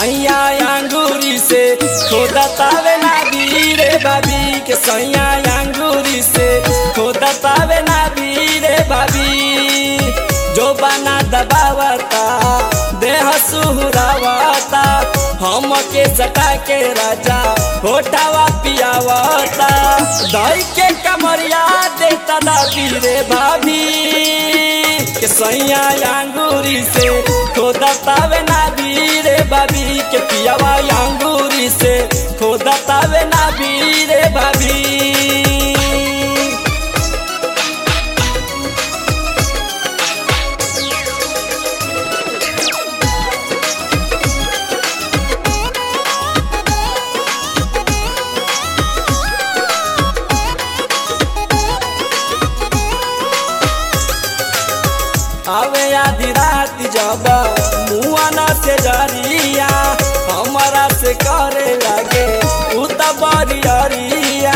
सैया अंगूरी से खोदा तावे ना रे भाभी के सैया अंगूरी से खोदा तावे ना रे भाभी जो बना दबावता देह सुहरावता हम के सटा के राजा होठावा पियावता दही के कमरिया देता दादी रे भाभी के सैया अंगूरी से खोदा तावे ना रे भाभी के पियावा अंगूरी से खोदा तावे ना रे भाभी आवे आधी रात जब मुआना से जरिया हमारा से करे लगे उ त बरियरिया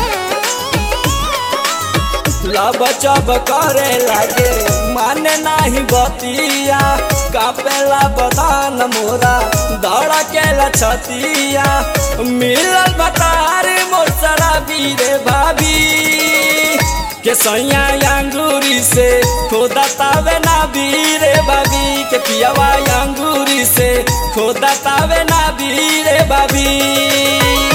लब चब करे लगे माने नाही बतिया कापेला बदान मोरा धड़केला छतिया मिलल बतार मोर शराबी रे भाभी के सैया अंगूरी से खोदा तावे ना रे बाबी के पियावा अंगूरी से खोदा तावे ना रे बाबी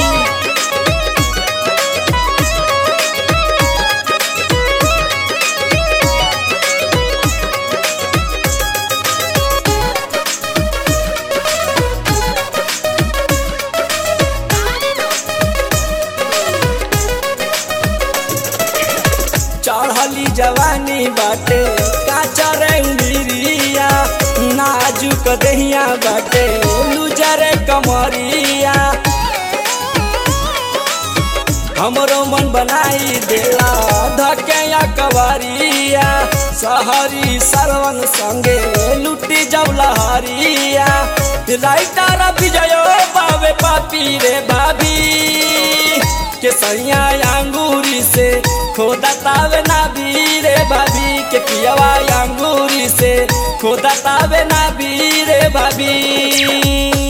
चढ़ली जवानी बाटे काचा रंगीरिया नाजुक दहिया बाटे लुजरे कमरिया हमरो मन बनाई देला धकेया कवरिया सहरी सरवन संगे लुटी जब लहरिया राइटर विजयो बावे पापी रे भाभी के सैया अंगूरी से खोदा तावे ना रे भाभी के पियावा अंगूरी से खोदा तावे ना रे भाभी